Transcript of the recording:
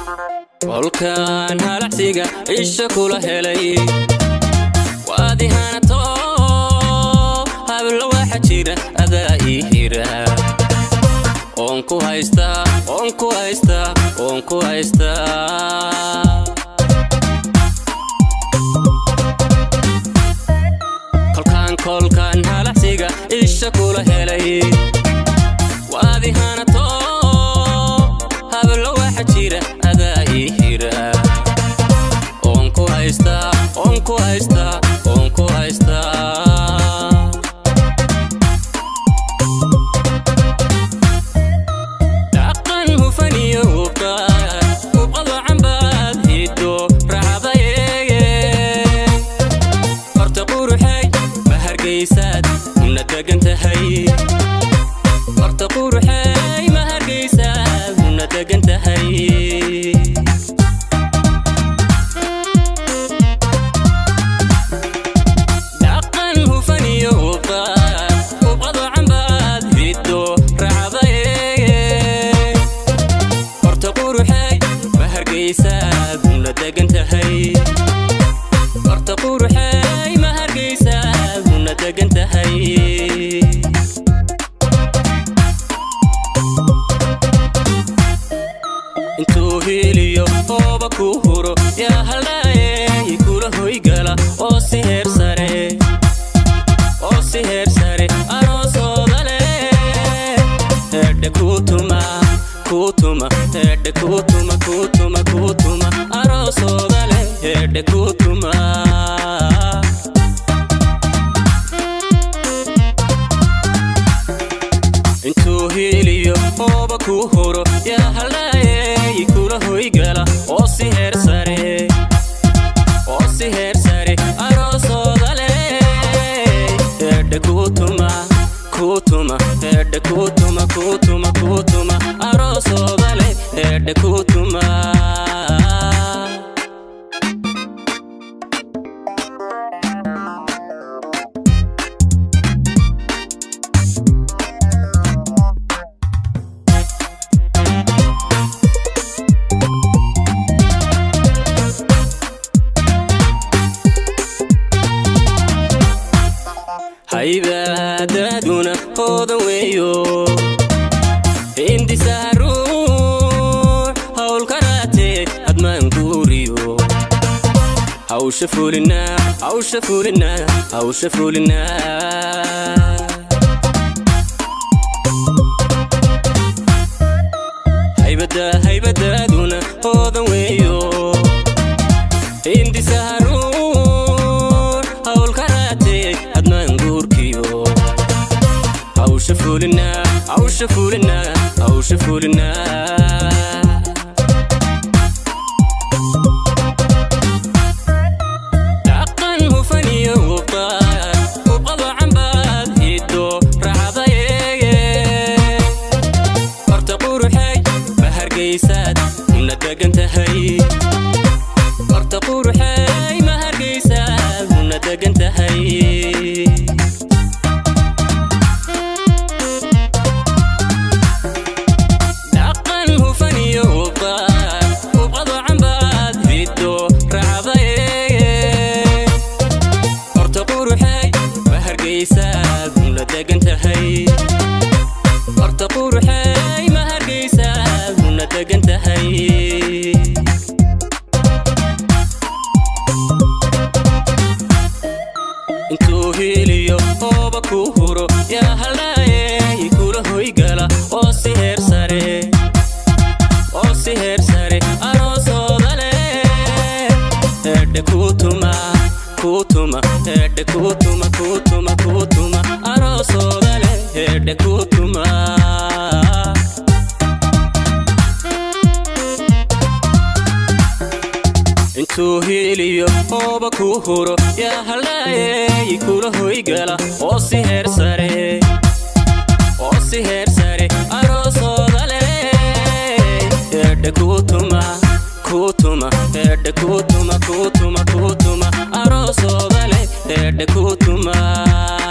kolkaan halacsiga isha kula helay waadihanato hablo waxa jira adaa ii hira oon ku haystaa oon ku haystaa oon ku haystaa kolkaan kolkaan halacsiga isha kula helay waadihanato hablo waxa jira adaa ii hira oon ku haystaa oon ku haystaa oon ku haystaa dhaqan hufan iyo hubqaad hubqado cambaad hiddo raacdayeeye horta quruxay ma hargaysaad una degan tahay horta quruxay ma hargaysaad una degan tahay dhaqan hufan iyo hubqaad hubqado cambaad hiddo raacdayeeye horta quruxay ma hargaysaad una degan tahay horta quruxay ma hargaysaad una degan tahay intuu hiiliyo hooba ku huro yaa haldhaaye kula hoygala oo si heer sare oo si heer sare aroosooda leh hedhe kuutuma kuutuma hedhe kuutuma kuutuma kuutuma aroosooda leh hedhe kuutuma intuu hiiliyo hooba ku huro yaa haldhaaye kula hoygala oo si heer sare oo si heer sare aroosooda leh hedhe kuutuma kuutuma hedhe kuutuma kuutuma kuutuma aroosooda leh hedhe kuutuma haybaadaaduna hoodan weeyo hindisaa ruux howlkaraatee hadmaan guuriyo hawsha fulinaa hawsha fulinaa hawsha fulinaa haybada haybadaaduna hoodan weeyo hindisaa ruux howlkaraatee hadmaan guurkiyo hawsha fulinaa hawsha fulinaa hawsha fulinaa dhaqan hufan iyo hubqaad hubqado cambaad hiddo raacdayeeye horta quruxay ma hargaysaad una degan tahay horta quruxay ma hargaysaad una degan tahay dhaqan hufan iyo hubqaad hubqado cambaad hiddo raacdayeeye horta quruxay ma hargaysaad una degan tahay horta quruxay ma hargaysaad una degan tahay intuu hiiliyo hooba ku huro yaa haldhaaye kula hoygala oo si heer sare oo si heer sare aroosooda leh hedhe kuutuma kuutuma hedhe kuutuma kuutuma kuutuma aroosooda leh hedhe kuutuma intuu hiiliyo hooba ku huro yaa haldhaaye kula hoygala oo si heer sare oo si heer sare aroosooda leh hedhe kuutuma kuutuma hedhe kuutuma kuutuma kuutuma aroosooda leh hedhe kuutuma